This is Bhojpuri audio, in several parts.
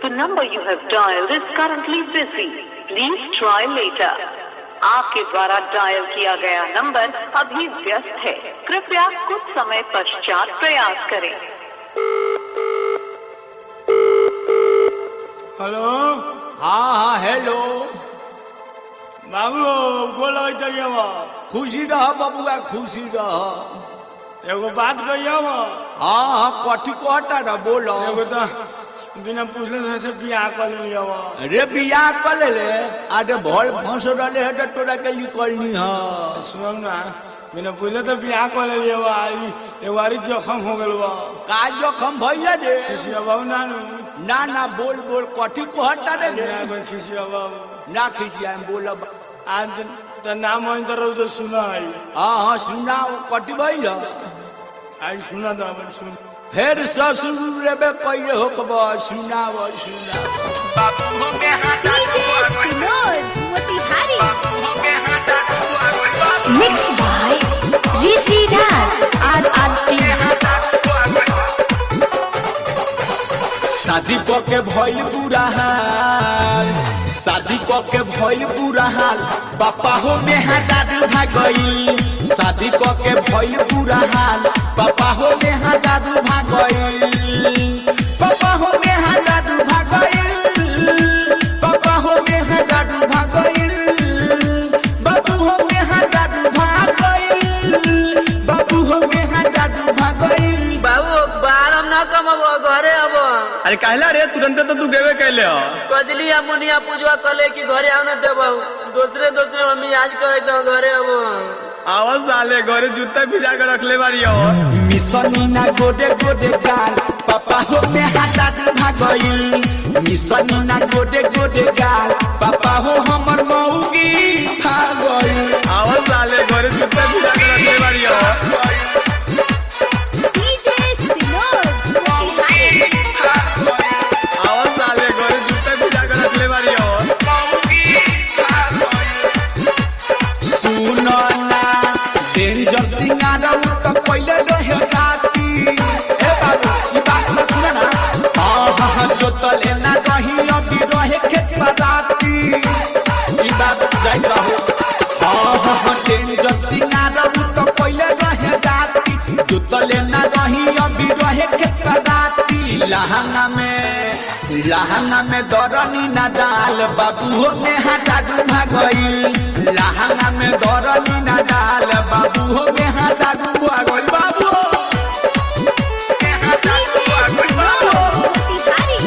The number you have dialed is currently busy. Please try later. आपके द्वारा डायल किया गया नंबर अभी व्यस्त है कृपया कुछ समय पश्चात प्रयास करें हेलो हाँ हाँ हेलो बाबू बोलो इधर बा खुशी रह बबुआ खुशी रह एगो बात कहियो बा हाँ हाँ कथी कहता रह बोलो एगो तो बिना पूछले से बियाह कर लिया बा रे बियाह कर ले रे अरे भर फंस रहे है तो तोरा के लिए करनी है सुनो ना बिना पूछले तो बियाह कर लिया बा ई एगो आरी जखम हो गेल बा का जोखम भैया रे किसी बाबू ना नु ना ना बोल बोल कथी कहता रे रे ना कोई किसी बाबू ना खिसिया बोलब आज तो नाम होई तो रहो तो सुना आई हाँ हाँ सुनाओ कथी भैया आई सुना तो अपन सुन फिर ससुर रेबे पहिले हो कब सुनाओ सुनाओ DJ Sinod Motihari Mixed by Rishi Raj RRT शादी क के भइल बुरा हाल शादी क के भइल बुरा हाल पापा हो मेहदार भागई शादी क के भइल बुरा हाल पापा हो मेहदार भागई पापा हो मेहदार भागई पापा हो मेहदार भागई बाबू हो मेहदार भागई बाबू हो मेहदार भागई बाबू बारम ना कमबो घरे अब अरे कहला रे तुरंत तो तू गेबे कैले हो कजली या मुनिया पूजवा कले कि घरे आव न देबो दूसरे दूसरे मम्मी आज करे तो घरे अब आवाज साले घरे जूता भिजा के रखले बारी हो मिसनी ना गोडे गोडे गाल पापा हो में हाथ भागइल मिसनी ना गोडे गोडे गाल पापा हो हमर मौगी भागइल आवाज साले घरे जूता भिजा के रखले बारी हो DJ Sinod Motihari आवाज साले घरे जूता भिजा के रखले बारी हो सुनो ना डेंजर सिंगार तो पहिले रहे राती ए बाबू ई बात मत सुनो ना हां हां हां जो तले ना रही अभी रहे खेत राती ई बात जाई रहो हां हां हां डेंजर सिंगार तो पहिले रहे राती जो तले ना रही अभी रहे खेत राती लहंगा में लहंगा में दरनी ना डाल बाबू हो में हाथा डूबा गईल लहंगा में दरनी ना डाल बाबू हो में हाथा डूबा गईल बाबू हो। DJ Sinod Motihari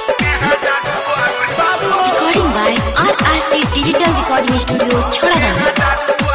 बाबू हो। Recording by RRT Digital Recording Studio Chhadagam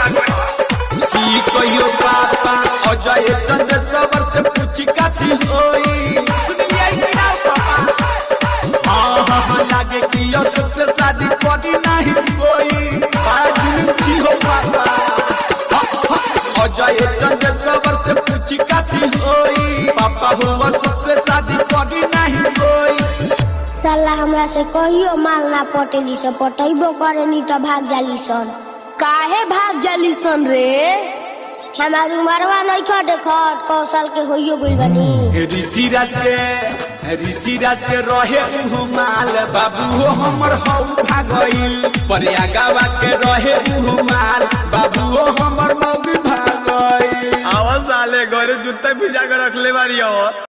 ई कहियो पापा अजय चंद्र सवर से पूछी काती होई सुनिए ई ना पापा हाँ हाँ हाँ लागे कि यो सबसे शादी करी नहीं कोई आज छी हो पापा हाँ, हाँ, अजय चंद्र सवर से पूछी काती होई पापा हुआ सबसे शादी करी नहीं कोई साला हमरा से कहियो माल ना पटेली से पटेबो करे नी तो भाग जाली सन काहे भाग जाली सन रे हमार उमरवा नहीं खा देखत कौशल के होइयो गइल बानी ऋषि राज के ऋषि राज के रहे उहु माल बाबू हो हमर हौ भागइल प्रयागवा के रहे उहु माल बाबू हो हमर मौगी भागइल आवाज साले घरे जूता भिजा के रखले बारी हो